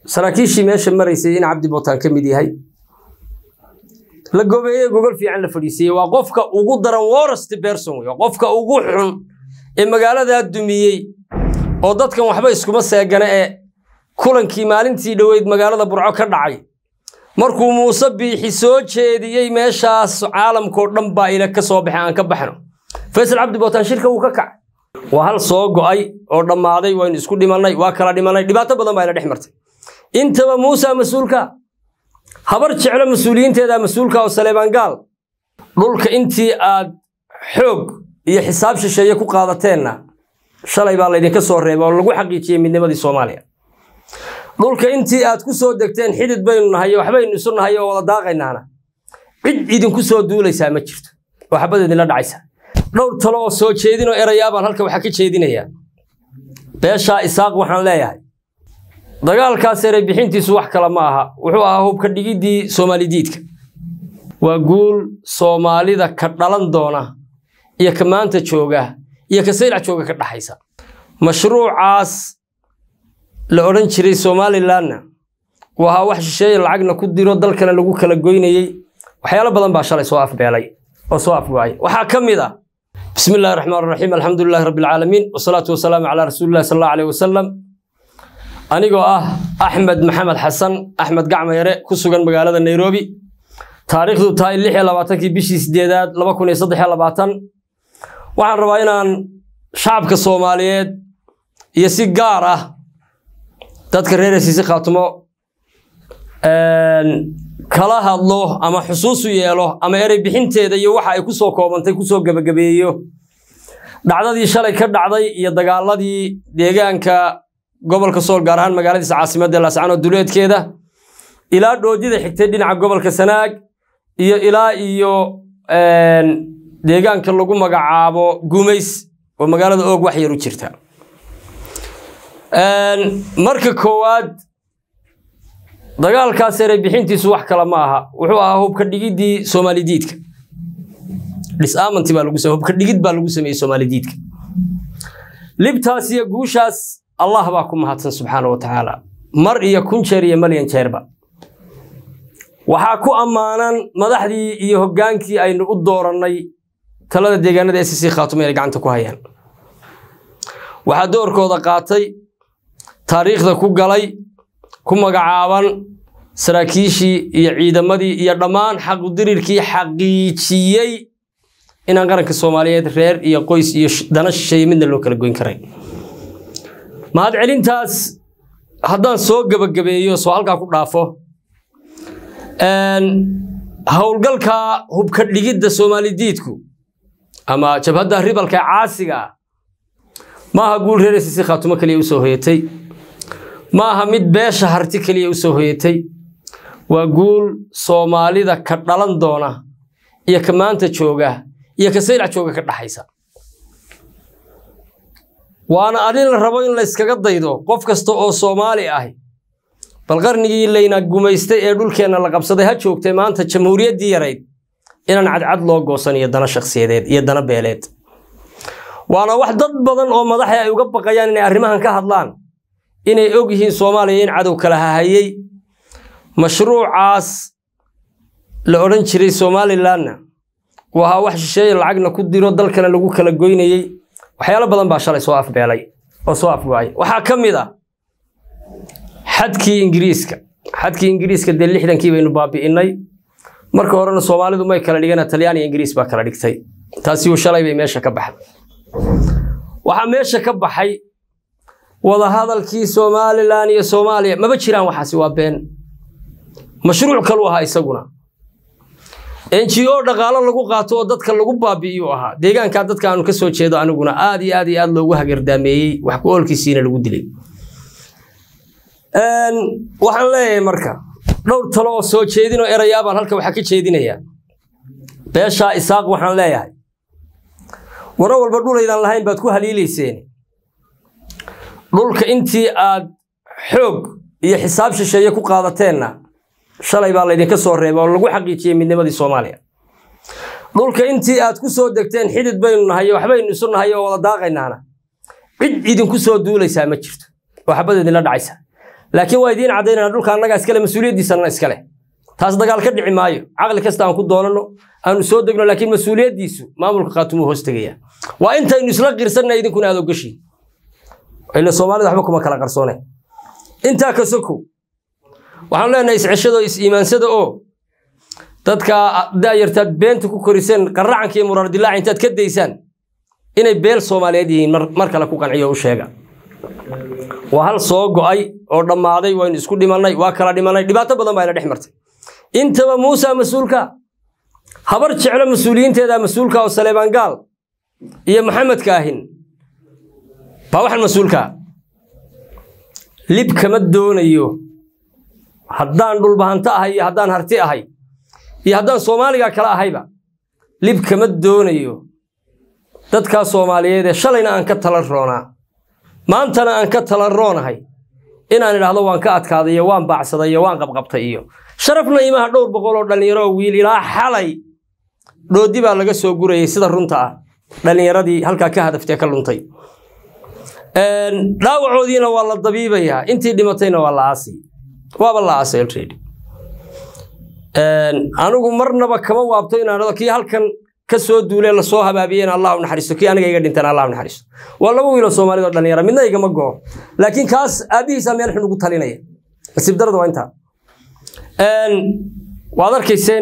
saraakiishii meesha maraysay in cabdi bootaan ka mid yahay la gobeeye gogol fiican la fadhiisiiyey waa qofka ugu daran worst person wey qofka ugu xun ee magaaladaa dumiyey oo dadkan waxba iskuma seegana ee kulankii maalintii dhoweyd magaalada burco ka dhacay markuu muuse biixi soo jeediyey meeshaas caalamkao dhan baa ila ka soo baxay aan ka baxno faysal cabdi bootaan shirka wuu ka kacay waa hal soo go'ay oo dhammaaday waynu isku dhimannay waa kala dhimannay dhibaato badan baa ina dhex martay intaba muusa mas-uulka habar jeclo mas-uuliyiinteeda mas-uulka oo saleebaan gaal dhulka intii aad xoog iyo xisaab shisheeye ku qaadateenna shalay baa laydinka soo reebay oo lagu xaqiijiyey midnimadii soomaaliya dhulka intii aad ku soo degteen xidid baynu nahay waxbaynu isu nahay oo wada daaqaynaana cid idinku soo duulaysaa ma jirto oo xabad idinla dhacaysa dhowr talo oo soo jeedinoo erayaabaan halka waxaa ka jeedinayaa beeshaa isaaq waxaan leeyahay dagaalkaas eray bixintiisu wax kale ma aha wuxuu ahaa hubka dhigiddii soomaalidiidka waa guul soomaalida ka dhalan doona iyo ka maanta jooga iyo ka saylac jooga ka dhaxaysa mashruucaas la odhan jiray somalilanna uu ahaa wax shisheeye lacagna ku diro dalkana lagu kala goynayey waxyaalo badan baa shalay soo afbeelay oo soo afgo'ay waxaa ka mid ah bismi illahi raxmaan raxiim alxamdulilahi rabbi alcaalamiin wasalaatu wasalaamu calaa rasuulillahi sal allahu aleyh wasalam anigoo ah axmed maxamed xasan axmed gacmayare ku sugan magaalada nairobi taariikhdu tahay lix iyo labaatankii bishii sideedaad laba kun iyo saddex iyo labaatan waxaan rabaa inaan shacabka soomaaliyeed iyo si gaar ah dadka reer hesiisi khaatumo kala hadlo ama xusuusu yeelo ama erey bixinteeda iyo waxa ay ku soo koobantay kusoo gebagabeeyo dhacdadii shalay ka dhacday iyo dagaaladii deegaanka gobolka sool gaar ahaan magaaladiisa caasimadda laascano duleedkeeda ilaa dhoodida xigtay dhinaca gobolka sanaag iyo ilaa iyo deegaanka lagu magacaabo gumays oo magaalada oog wax yar u jirta marka koowaad dagaalkaas eray bixintiisu wax kale ma aha wuxuu ahaa hubka dhigiddii soomaalidiidka dhisaamanti baa lagu hubka dhigid baa lagu sameeyey soomaalidiidka libtaas iyo guushaas allah baa ku mahadsan subxaana wa tacaala mar iyo kun jeer iyo malyan jeerba waxaa ku ammaanan madaxdii iyo hoggaankii aynu u doorannay talada deegaanada sc khaatumo inay gacanta ku hayaan waxaa doorkooda qaatay taariikhda ku galay ku magacaaban saraakiishii iyo ciidamadii iyo dhammaan xaqudirirkii xaqiijiyey inaan qaranka soomaaliyeed reer iyo qoys iyo dana shisheeye midna loo kala goyn karay mahad celintaas haddaan soo gebagabeeyo soo halkaa ku dhaafo howlgalka hubka dhigidda soomaalidiidku ama jabhadda ribalka caasiga ah ma aha guul reer sisi khaatumo keliya usoo hoyatay ma aha mid beesha harti keliya usoo hoyatay waa guul soomaalida ka dhalan doona iyo ka maanta jooga iyo ka saylac jooga ka dhaxaysa waana arrin la rabo in layskaga daydo qof kasta oo soomaali ahi bal qarnigii layna gumaystay ee dhulkeenna la qabsaday ha joogtay maanta jamhuuriyaddii yarayd inaan cadcad loo goosan iyo dana shakhsiyadeed iyo dana beeleed waana wax dad badan oo madaxii ay uga baqayaan inay arrimahan ka hadlaan inay og yihiin soomaaliya in cadow kala hahayey mashruucaas la odhan jiray somalilanna uu ahaa wax shisheeye lacagna ku diro dalkana lagu kala goynayey waxyaalo badan baa shalay soo afbeelay oo soo afgo'ay waxaa ka mid ah xadkii ingiriiska xadkii ingiriiska dee lixdankii baynu baabi'innay marka horena soomaalidu may kala dhigana talyaaniya ingiriis baa kala dhigtay taasi shalay bay meesha ka baxday waxaa meesha ka baxay wadahadalkii somalilan iyo soomaaliya maba jiraan waxaasi waa been mashruuc kalu ahaa isaguna ngo dhaqaalo lagu qaato oo dadka lagu baabi'iyuu ahaa deegaankaa dadka aanu ka soo jeedo aniguna aad iyo aad iyo aad loogu hagardaameeyey wax ku oolkiisiina lagu dilay waxaan leeyahay marka dhowr talo oo soo jeedinoo erayaabaan halka waxaa ka jeedinayaa beeshaa isaaq waxaan leeyahay waro walba dhulaydaan lahayn baad ku haliilayseen dhulka intii aad xoog iyo xisaab shisheeye ku qaadateenna shalay baa laydinka soo reebay oo lagu xaqiijiyey midnimadii soomaaliya dhulka intii aad ku soo degteen xidid baynu nahay waxbaynu isu nahay oo wada daaqaynaana cid idinku soo duulaysaa ma jirto oo xabad idinla dhacaysa laakiin waa idiin caddaynana dhulka annagaa iskale mas-uuliyaddiisana iskale taas dagaal ka dhici maayo caqli kasta aan ku doonano aanu soo degno laakiin mas-uuliyaddiisu maamulka khaatumuu hoos tegaya waa intaynu isla qirsanna idinkuna aad ogashiin ila soomaalida waxba kuma kala qarsoone intaa ka sokow waxaan leenahay isceshado is-iimaansada oo dadka da'yartaad beenta ku koriseen qaracanka iyo muraar dilaaca intaad ka daysaan inay beel soomaaliyeed yihiin mar kale ku qanciyo u sheega waa hal soo go'ay oo dhammaaday waynu isku dhimannay waa kala dhimannay dhibaato badan baa ina dhex martay intaba muusa mas-uulka habar jeclo mas-uuliyiinteeda mas-uulka oo saleebaan gaal iyo maxamed kaahin baa waxaan mas-uulkaa lib kama doonayo haddaan dhulbahanto ahay iyo haddaan harti ahay iyo haddaan soomaaliga kale ahayba lib kama doonayo dadkaa soomaaliyeed ee shalayna aan ka talan roonaa maantana aan ka talan roonahay inaan idhaahdo waan ka adkaaday iyo waan baacsaday iyo waan qabqabtay iyo sharafna imaha dhowr boqol oo dhallinyaro oo wiil ilaa xalay dhoodi baa laga soo gurayay sida runta ah dhallinyaradii halkaa ka hadaftee ka luntay dhaawacoodiina waa la dabiibayaa intii dhimatayna waa la aasay waaba la aasay already anigu marnaba kama waabto inaan dhado kii halkan ka soo duulee lasoo habaabiyeen allah u naxariisto kii aniga iga dhinteen allah u naxariisto waa laba wiiloo soomaalida oo dhallinyara midna igama go'o laakiin kaas aabbihiisa meel xun ugu talinaya nasiib darada waa intaa waad arkayseen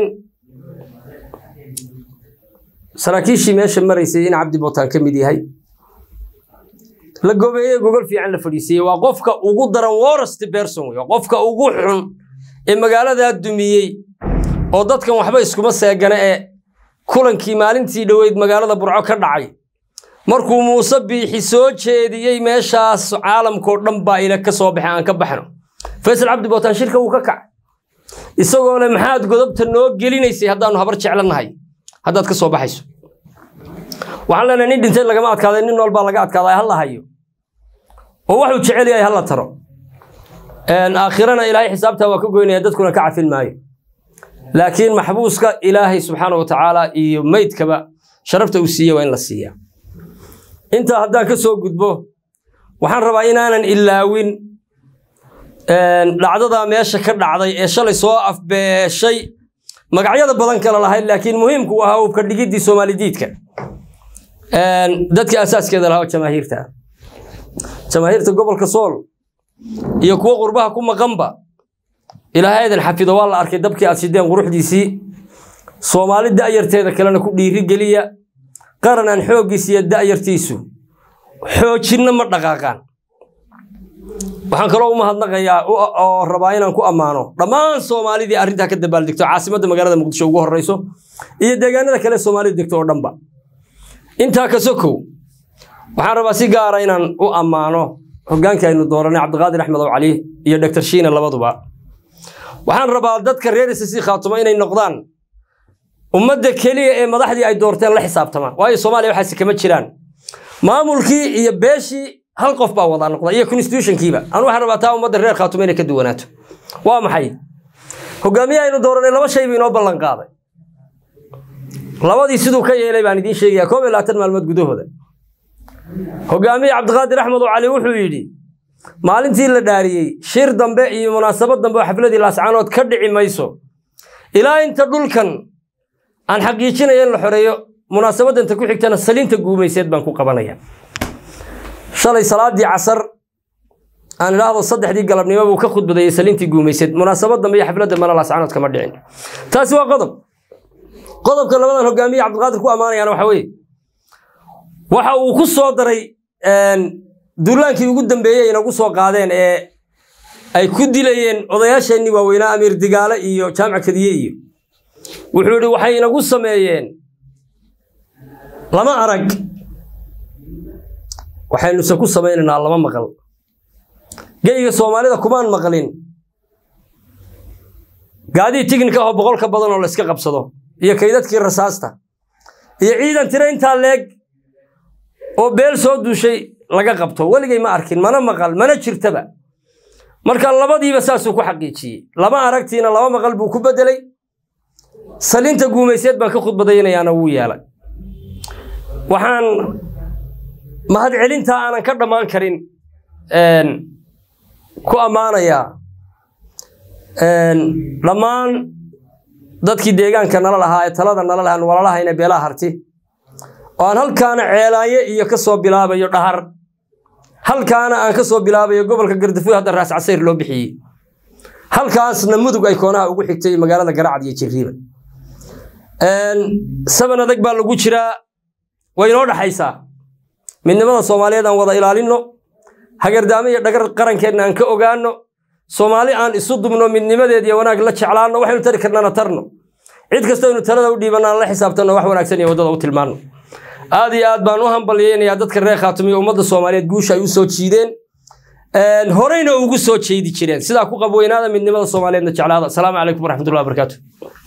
saraakiishii meesha maraysay in cabdi bootaan ka mid yahay la gobeeye gogol fiican la fadhiisiiyey waa qofka ugu daran worst person wey qofka ugu xun ee magaaladaa dumiyey oo dadkan waxba iskuma seegana ee kulankii maalintii dhoweyd magaalada burco ka dhacay markuu muuse biixi soo jeediyey meeshaas caalamkao dhan baa ila ka soo baxay aan ka baxno faysal cabdi bootaan shirka wuu ka kacay isagoo le maxaad godobta noo gelinaysay haddaannu habar jeclanahay haddaad ka soo baxayso waxaan leenahay nin dhintay lagama adkaaday nin nool baa laga adkaaday halla hayo oo waxuu jecel yahay halla taro aakhirana ilaahay xisaabtaa waa ka goynaya dadkuna ka cafin maayo laakiin maxbuuska ilaahay subxaana wa tacaala iyo meydkaba sharafta uu siiye waa in la siiya intaa haddaan ka soo gudbo waxaan rabaa inaanan ilaawin dhacdadaa meesha ka dhacday ee shalay soo afbeeshay magacyada badan kale lahayd laakiin muhiimku u ahaa ubka dhigiddii soomaalidiidka dadkii asaaskeeda lahaa oo jamaahiirta jamaahiirta gobolka sool iyo kuwo qurbaha ku maqanba ilaahay idin xafido waa la arkay dabkii aad shideen quruxdiisii soomaali da'yarteeda kalena ku dhiiri geliya qaran aan xooggiis iyo da'yartiisu xoojinna ma dhaqaaqaan waxaan kaloo u mahadnaqayaa oo rabaa inaan ku ammaano dhammaan soomaalidii arrintaa ka dabaaldegto caasimadda magaalada muqdisho ugu horreyso iyo deegaanada kale soomaalida degto oo dhanba intaa ka sokow waxaan rabaa si gaara inaan u ammaano hoggaankii aynu dooranay cabdiqaadir axmed ow cali iyo doctor shiina labaduba waxaan rabaa dadka reer isasi khaatumo inay noqdaan ummadda keliya ee madaxdii ay doorteen la xisaabtamaan waayo soomaaliya waxaasi kama jiraan maamulkii iyo beeshii hal qof baa wada noqda iyo constitutionkiiba anu waxaan rabaa taa ummadda reer khaatumo inay ka duwanaato waa maxay hogaamiye aynu dooranay laba shay buu inoo ballan qaaday labadii siduu ka yeelay baan idiin sheegayaa koob iyo labaatan maalmood gudahooda hogaamiye cabdiqaadir axmed oo cali wuxuu yidhi maalintii la dhaariyey shir dambe iyo munaasabad dambe oo xafladii laascaanood ka dhici mayso ilaa inta dhulkan aan xaqiijinaya in la xoreeyo munaasabadanta ku xigtana saliinta guumayseed baan ku qabanaya shalay salaadii casar aan idhaahdo saddexdii galabnimo buu ka khudbadeeyey saliintii guumayseed munaasabad dambe iyo xaflad dambena laascaanood kama dhicin taasi waa qodob qodobka labadan hogaamiye cabdiqaadir ku ammaanayaan waxa weeye waxa uu ku soo daray duulaankii ugu dambeeyey inagu soo qaadeen ee ay ku dilayeen odayaasheenii waaweynaa amiir digaale iyo jaamac kadiye iyo wuxuu yidhi waxay inagu sameeyeen lama arag waxaynuse ku samaynaynaa lama maqal geyga soomaalida kumaan maqlin gaadii tignika ahoo boqolka badan oo la iska qabsado iyo kaydadkii rasaasta iyo ciidan tiro intaa leeg oo beel soo duushay laga qabto weligay ma arkin mana maqal mana jirtaba marka labadiiba saasuu ku xaqiijiyey lama aragtiina laba maqal buu ku bedelay saliinta guumayseed baan ka khudbadaynayaana wuu yeelay waxaan mahadcelintaa aanan ka dhammaan karin ku ammaanayaa dhammaan dadkii deegaanka nala lahaa ee talada nala lahaa walaalahayna beelaha harti oo aan halkaana ceelaaye iyo ka soo bilaabayo dhahar halkaana aan ka soo bilaabayo gobolka gardafuy hadda raas casayr loo bixiyey halkaasna mudug ay koonaha ugu xigtay magaalada garacad iyo jiriiba saban adag baa lagu jiraa way inoo dhaxaysaa midnimada soomaaliyeed aan wada ilaalinno hagardaamo iyo dhagar qarankeenna aan ka ogaanno soomaali aan isu dubno midnimadeed iyo wanaag la jeclaanno waxaynu tari karnana tarno cid kasta aynu talada u dhiibanno aan la xisaabtanno wax wanaagsan iyo waddada u tilmaanno aad iyo aad baan u hambalyeynayaa dadka reer khaatum iyo ummadda soomaaliyeed guusha ay u soo jiideen horeyna ugu soo jeedi jireen sidaa ku qabweynaada midnimada soomaaliyeedna jeclaada asalaamu calaykum waraxmatullahi wabarakaatu